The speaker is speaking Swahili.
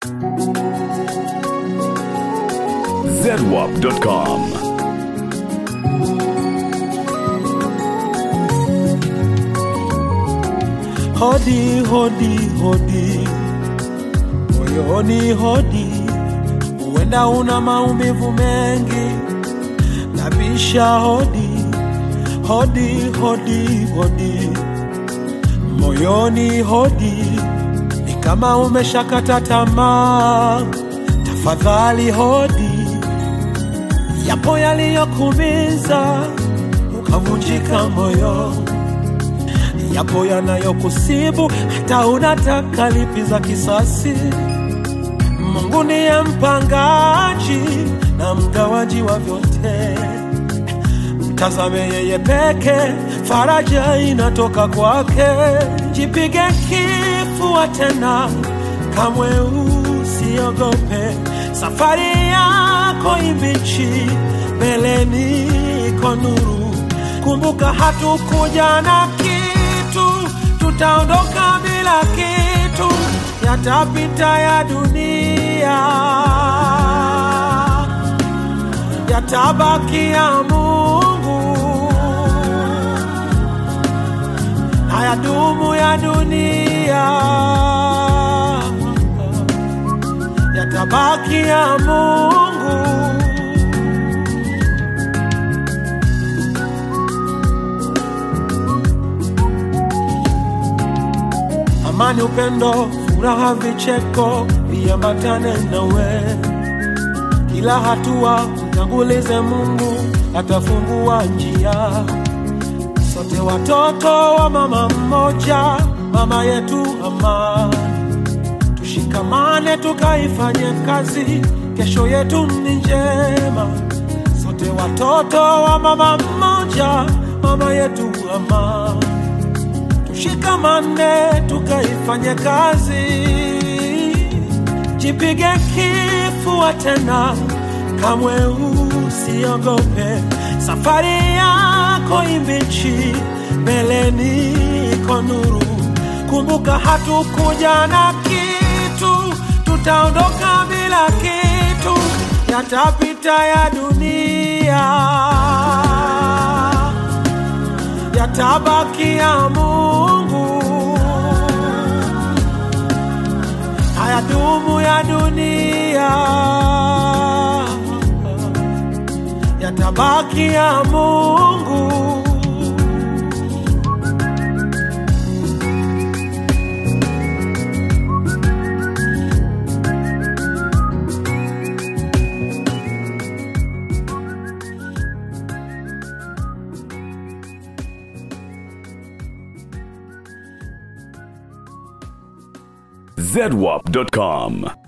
zedwap.com. Hodi, hodi, hodi, moyoni hodi, huenda una maumivu mengi, nabisha hodi, hodi, hodi, hodi, moyoni hodi, ni kama umeshakata tamaa, tafadhali hodi, yapo yaliyokumiza ukavunjika moyo yapo yanayokusibu hata unataka lipiza kisasi. Mungu ndiye mpangaji na mgawaji wa vyote, mtazame yeye peke, faraja inatoka kwake. Jipige kifua tena, kamwe usiogope, safari yako imbichi, mbeleni iko nuru. Kumbuka hatukuja na kitu, tutaondoka bila kitu, yatapita ya dunia, yatabaki ya Mungu, hayadumu ya dunia, yatabaki ya Mungu. amani, upendo, furaha, vicheko viambatane nawe. Kila hatua mtangulize Mungu, atafungua njia. Sote watoto wa mama mmoja, mama yetu amani. Tushikamane tukaifanye kazi, kesho yetu ni njema. Sote watoto wa mama mmoja, mama yetu amani tushikamane tukaifanye kazi, jipige kifua tena, kamwe usiogope, safari yako imbichi, mbeleni iko nuru. Kumbuka hatukuja na kitu, tutaondoka bila kitu, yatapita ya dunia yatabaki ya Mungu, hayadumu ya dunia, yatabaki ya Mungu. zedwap.com.